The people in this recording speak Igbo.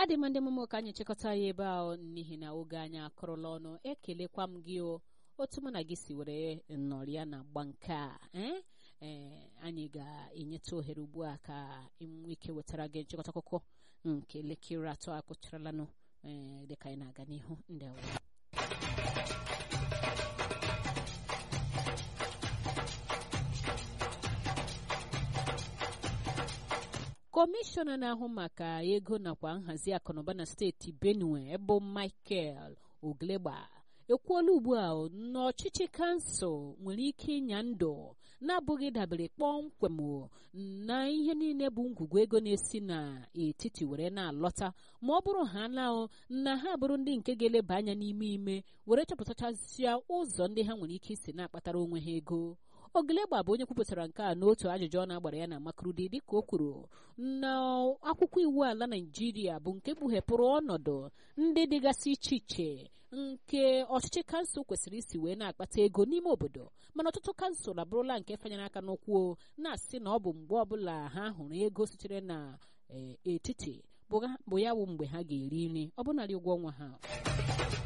adị m ndị mụmụ ka anyị chịkọta ya ebe a n'ihi na oge anyị akụrụla ọnụ ekelekwa m gị o otu mụ na gị si were nọrịa na agba nke a ee anyị ga-enyeta ohere ugbu a ka nwee ike wetara gị nchịkọta akụkọ nke elekere atọ akụcharanụ ee dịka anyị na-aga n'ihu ndị kọmishọna na-ahụ maka ego nakwa nhazi akụnụba na steeti benue bụ michael oglegba ekwuola ugbu a n'ọchịchị kansụl nwere ike ịnya ndụ na-abụghị dabere kpọmkwem na ihe niile bụ ngwugwu ego na-esi n'etiti were na-alọta ma ọ bụrụ ha na na ha bụrụ ndị nke ga-eleba anya n'ime ime were chọpụtachasịa ụzọ ndị ha nwere ike isi na-akpatara onwe ha ego ogelegba bụ onye kwupụtara nke a n'otu ajụjụ ọ na-agbara ya na makurudi dịka o kwuru na akwụkwọ iwu ala naijiria bụ nke kpughepụrụ ọnọdụ ndị dịgasị iche iche nke ọchịchị kansụl kwesịrị isi wee na-akpata ego n'ime obodo mana ọtụtụ kansụl abụrụla nke fanyere aka n'ụkwụ na-asị na ọ bụ mgbe ọbụla ha hụrụ ego sitere na etiti bụ ya bụ mgbe ha ga-eri nri ọ bụnarị ụgwọ ọnwa ha